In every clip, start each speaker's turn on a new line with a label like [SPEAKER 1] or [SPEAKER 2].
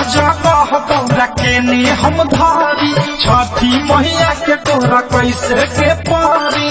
[SPEAKER 1] जगह गौरा के ने हम धारी छठी मैया के तोरा कैसे के पारी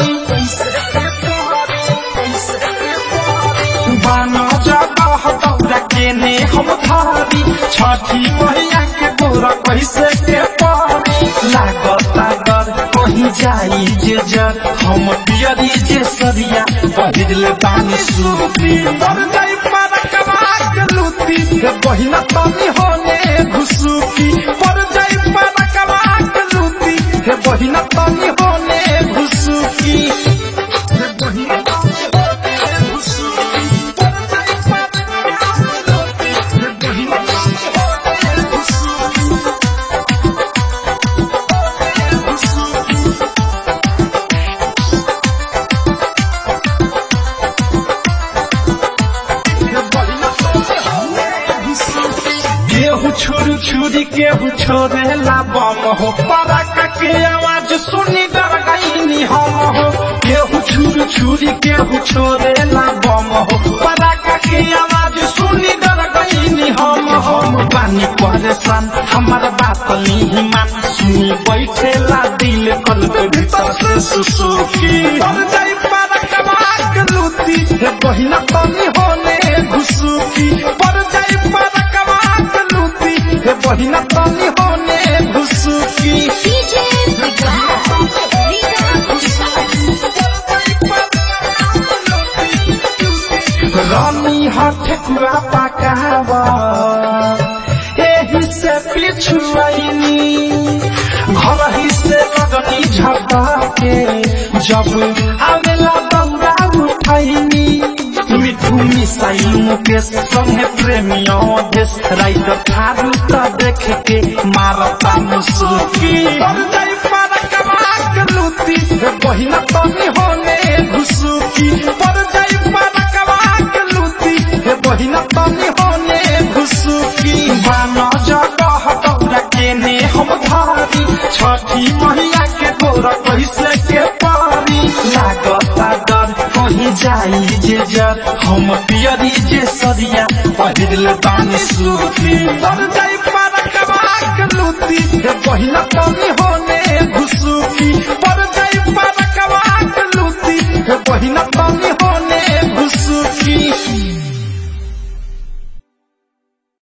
[SPEAKER 1] बानो जगह गौरा के ने हम धारी छठी मैया के तोरा कैसे के पारी लागता डर कहीं जाई जे जर हम पियरी जे सरिया बहिल बानी सूती पर जाई पर कमा के लूती हे बहिना तनी होने घुसुकी पर जाई पर कमा के लूती हे बहिना तनी होने घुसुकी हे बहिना तनी होने घुसुकी पर जाई पर कमा के लूती हे बहिना तनी होने घुसुकी घुसुकी केहू छुरी छुरी केहू छोड़ेला बम हो पराका के आवाज सुनी डर गईनी हम हो केहू छुरी छुरी केहू छोड़ेला बम हो पराका के आवाज सुनी डर गईनी हम हम बानी परेशान हमार बात नहीं मान सुनी बैठेला दिल कल के भीतर से सुसुकी पर जाई पराका के लूती हे बहिना तनी होने घुसुकी पर जाई पराका के लूती हे बहिना तनी होने घुसुकी
[SPEAKER 2] DJ
[SPEAKER 1] रानी हाथ कुआ पकावा एही से पिछुआईनी घर ही से लगनी झपा के जब आवेला दौड़ा उठाईनी मिठू मिसाई मुकेश संगे प्रेमियों देश राइत थारू त देख के मारता मुसुकी पर जाई पर कमा के लूती हे बहिना तनी होने घुसुकी पर जाई पर कमा के लूती हे बहिना तनी होने घुसुकी बानो जगह दौड़ा के ने हम धारी छठी मैया के गोरा कैसे के पारी लागता डर कहीं जाई जे जर हम पियरी जे सरिया पहिरल बानी सूती पर जाई पर कमा के लूती हे बहिना तनी होने घुसुकी पर जाई पर कमा के लूती हे बहिना तनी होने घुसुकी